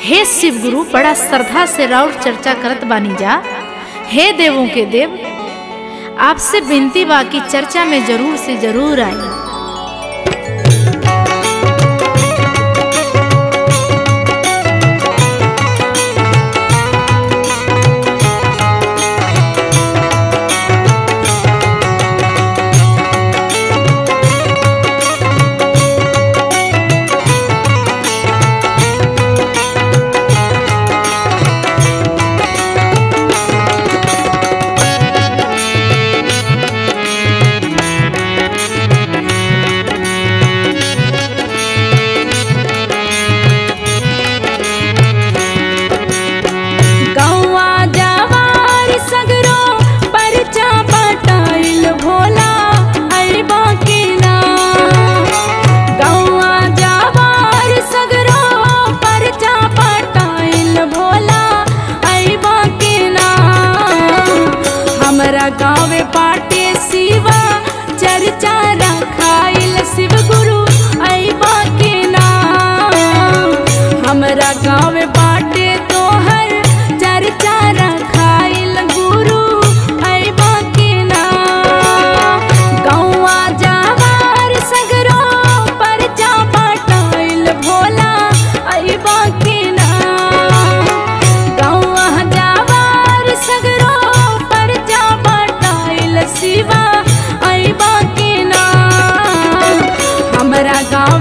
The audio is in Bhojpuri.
हे शिव गुरु बड़ा श्रद्धा से राउर चर्चा करत बानी जा हे देवों के देव आपसे विनती बा कि चर्चा में जरूर से जरूर आई गौवा जवार सगरो परचा पटाइल भोला अरबा के नाम गौवा जवार सगरो परचा पटाइल भोला अरबा के नाम हमरा गाँव पाटे शिवा चर्चा रखाइल शिव गुरु अरबा के नाम हमरा गाँव बाटे तोहर चर्चा रखाइल गुरु अइबा के नाम गौवा जवार सगरो परचा पटाइल भोला अइबा के नाम गौवा जवार सगरो परचा पटाइल शिवा अइबा के नाम हमरा गाँव